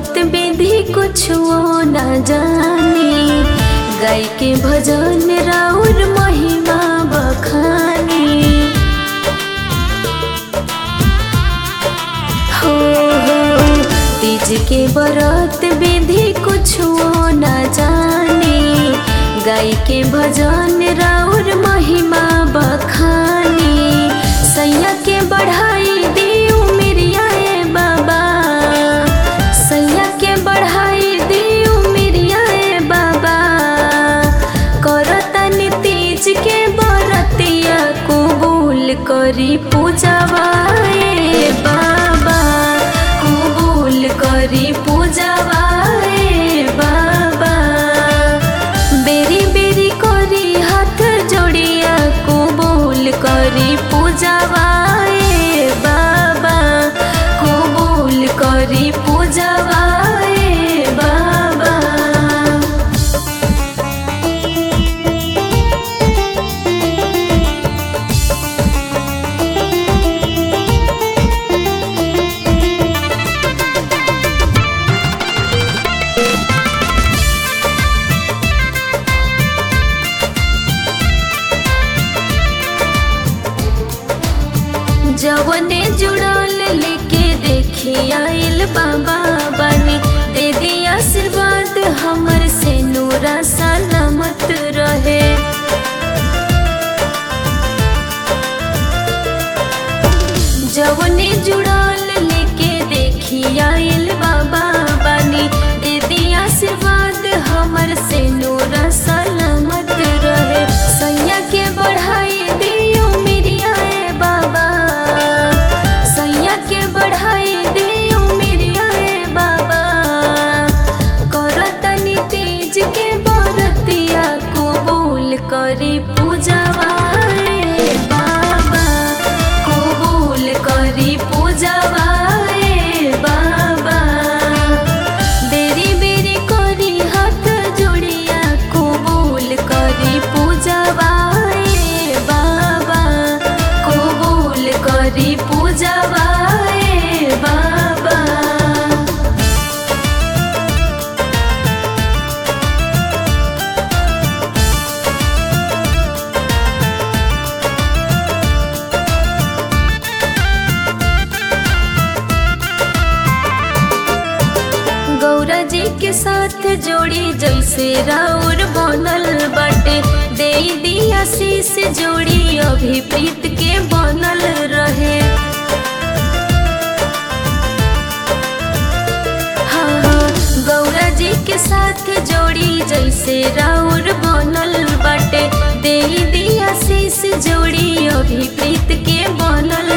बरत विधि कुछो न जानी गाय के भजन राउर महिमा बखानी हो हो तीज के बरत विधि कुछो न जानी गाय के भजन राउर महिमा बखानी सैया के बढ़ाई दियो मेरिया ए बाबा सैया के बढ़ाई दियो मेरिया ए बाबा करतन तीज के बरतिया कबूल करी पूजवा ए बाबा कबूल करी पूजवा ए बाबा बेरी बेरी करी हाथ जोड़िया कबूल करी पूजवा ए बाबा कबूल करी पूजवा ए बाबा जवने जुड़ल लेके देखी आइल बाबा बानी दे दी आशीर्वाद हमर से नूरा सलामत रहे जवने जुड़ल लेके देखी आइल बाबा बानी दे दी आशीर्वाद हमर से नूरा सलामत रहे सैया के बढ़ाई दियो मेरिया ए बाबा सैया के बढ़ाई दियो मेरिया ए बाबा करतनी तेज के बरतिया कबूल करी पूजवा ए बाबा कबूल करी पूजवा ए बाबा बेरी बेरी करी हाथ जोड़िया कबूल करी पूजवा ए बाबा कबूल करी पूजवा ए बाबा गौरा जी के साथ जोड़ी जैसे राउर बनल बाटे दे दिया शीश जोड़ी अभी प्रीत के बनल रहे हाँ हाँ गौरा जी के साथ जोड़ी जैसे राउर बनल बाटे दे दिया शीश जोड़ी अभी प्रीत के बनल